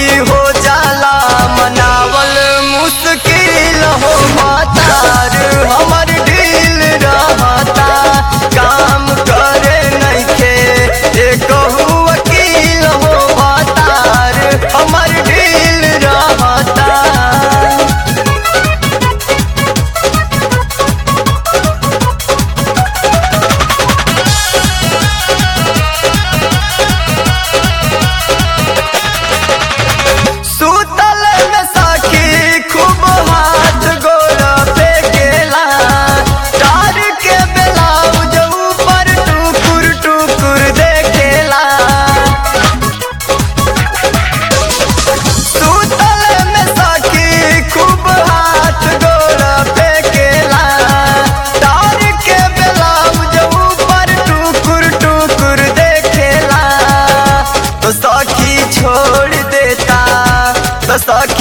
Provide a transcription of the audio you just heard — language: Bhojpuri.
सखी हो जाला मनावल मुश्किल हो मातार हमर ढील रहता काम करे नइखे एकहु वकील हो मातार हमर ढील रहता सुतल में सखी खूब हाथ गोड़ पे गेला तार के ब्लाउज ऊपर टुकुर टुकुर देखेला सुतल में सखी खूब हाथ गोड़ पे गेला तार के ब्लाउज ऊपर टुकुर टुकुर देखेला तो सखी छोड़ देता तो सखी